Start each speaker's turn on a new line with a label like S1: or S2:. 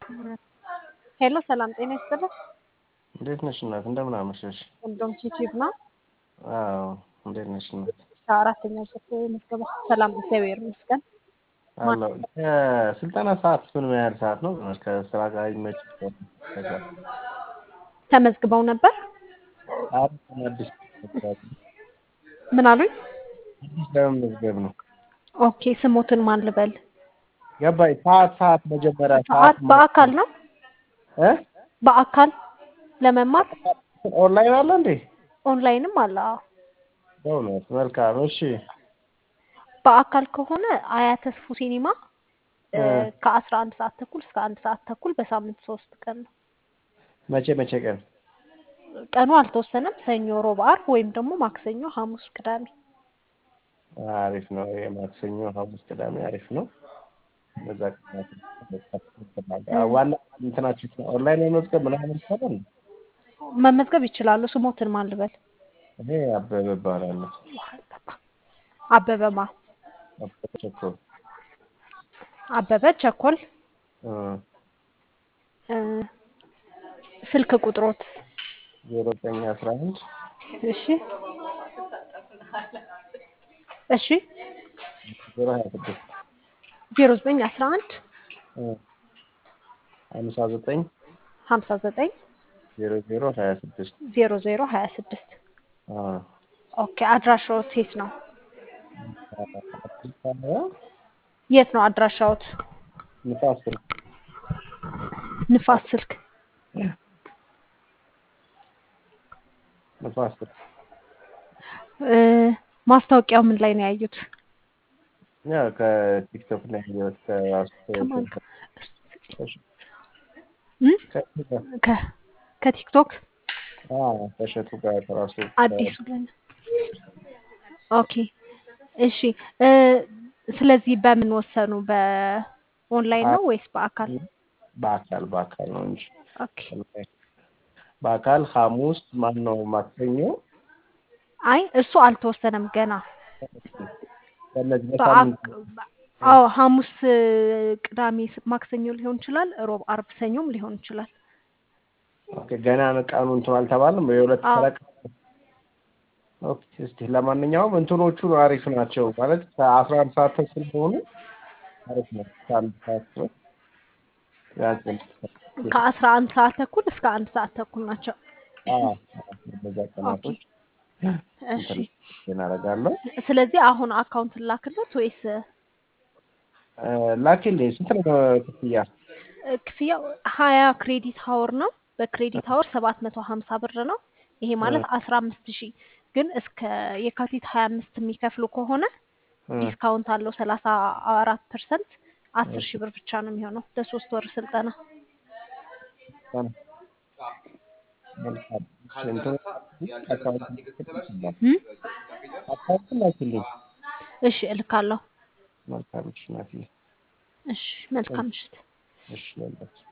S1: ሄሎ ሰላም ጤና ይስጥልኝ።
S2: እንዴት ነሽ እናት? እንደምን አመሸሽ?
S1: እንደውም ዩቲዩብ ነው።
S2: አዎ እንዴት ነሽ እናት?
S1: አራተኛው ዙር ምዝገባ። ሰላም እግዚአብሔር ይመስገን።
S2: አለሁ። የስልጠና ሰዓት ምን ያህል ሰዓት ነው? ከስራ ጋር ይመች
S1: ተመዝግበው ነበር።
S2: አዲስ
S1: ምን አሉኝ?
S2: አዲስ ለመመዝገብ ነው።
S1: ኦኬ ስሞትን ማን ልበል?
S2: ገባኝ። ሰዓት ሰዓት መጀመሪያ
S1: ሰዓት በአካል ነው
S2: እ
S1: በአካል ለመማር
S2: ኦንላይን አለ እንዴ?
S1: ኦንላይንም አለ። አዎ።
S2: በእውነት መልካም። እሺ
S1: በአካል ከሆነ አያት ተስፉ ሲኒማ
S2: እ
S1: ከአስራ አንድ ሰዓት ተኩል እስከ አንድ ሰዓት ተኩል በሳምንት ሶስት ቀን ነው።
S2: መቼ መቼ ቀን?
S1: ቀኑ አልተወሰነም። ሰኞ፣ ሮብ፣ ዓርብ ወይም ደግሞ ማክሰኞ፣ ሐሙስ፣ ቅዳሜ።
S2: አሪፍ ነው። የማክሰኞ፣ ሐሙስ፣ ቅዳሜ አሪፍ ነው። በዛ ቀናት ዋና እንትናችሁ ኦንላይን መመዝገብ ምናምን ይቻላል?
S1: መመዝገብ ይችላሉ። ስሞትን ማን ልበል?
S2: እኔ አበበ እባላለሁ።
S1: አበበማ
S2: አበበ ቸኮል
S1: አበበ ቸኮል።
S2: እ
S1: እ ስልክ ቁጥሮት?
S2: ዜሮ ዘጠኝ አስራ አንድ
S1: እሺ እሺ
S2: ዜሮ ሀያ ስድስት
S1: ዜሮ ዘጠኝ አስራ አንድ
S2: እ ሀምሳ ዘጠኝ
S1: ሀምሳ ዘጠኝ
S2: ዜሮ ዜሮ ሀያ ስድስት
S1: ዜሮ ዜሮ ሀያ ስድስት
S2: አዎ
S1: ኦኬ። አድራሻዎት የት ነው?
S2: አዲስ አበባ
S1: የት ነው አድራሻዎት?
S2: ንፋስ ስልክ
S1: ንፋስ ስልክ።
S2: ንፋስ ስልክ
S1: እ ማስታወቂያው ምን ላይ ነው ያዩት?
S2: ያው ከቲክቶክ ላይ ያየሁት ከራሱ
S1: ከማን ጋር? እ? ከ ከቲክቶክ
S2: አዎ ከእሸቱ ጋር ከራሱ
S1: አዲሱ ለን ኦኬ እሺ እ ስለዚህ በምን ወሰኑ? በኦንላይን ነው ወይስ በአካል?
S2: በአካል በአካል ነው እንጂ
S1: ኦኬ
S2: በአካል ሐሙስ ማን ነው ማክሰኞ
S1: አይ እሱ አልተወሰነም ገና።
S2: በእነዚህ
S1: በአክ
S2: በሳምንት
S1: አዎ ሐሙስ፣ ቅዳሜ፣ ማክሰኞ ሊሆን ይችላል። ሮብ፣ አርብ፣ ሰኞም ሊሆን ይችላል።
S2: ኦኬ ገና ነው ቀኑ እንትን አልተባለም። የሁለት
S1: አዎ
S2: ፈረቃ ኦኬ እስቲ ለማንኛውም እንትኖቹ አሪፍ ናቸው ማለት ከአስራ አንድ ሰዓት ተኩል ሆኑ አሪፍ ነው። ከአንድ ሰዓት ድረስ ያጭል
S1: ከአስራ አንድ ሰዓት ተኩል እስከ አንድ ሰዓት ተኩል ናቸው።
S2: በዛ
S1: ኦኬ
S2: ቀናቶች
S1: እሺ።
S2: እንትን እናደርጋለሁ።
S1: ስለዚህ አሁን አካውንት ላክለት ወይስ
S2: እ ላኪልኝ። ስንት ነው ክፍያ?
S1: እ ክፍያው ሀያ ክሬዲት ሀወር ነው። በክሬዲት ሀወር ሰባት መቶ ሀምሳ ብር ነው። ይሄ ማለት አስራ አምስት ሺህ ግን እስከ የካቲት ሀያ አምስት የሚከፍሉ ከሆነ
S2: እ
S1: ዲስካውንት አለው ሰላሳ አራት ፐርሰንት አስር ሺህ ብር ብቻ ነው የሚሆነው ለሶስት ወር ስልጠና።
S2: መልካም እንትኑ አካውንት
S1: እ?
S2: አካውንት ላኪልኝ።
S1: እሺ እልካለሁ።
S2: መልካም እሺ፣ ናትዬ
S1: እሺ መልካም ምሽት።
S2: እሺ፣ በላችሁ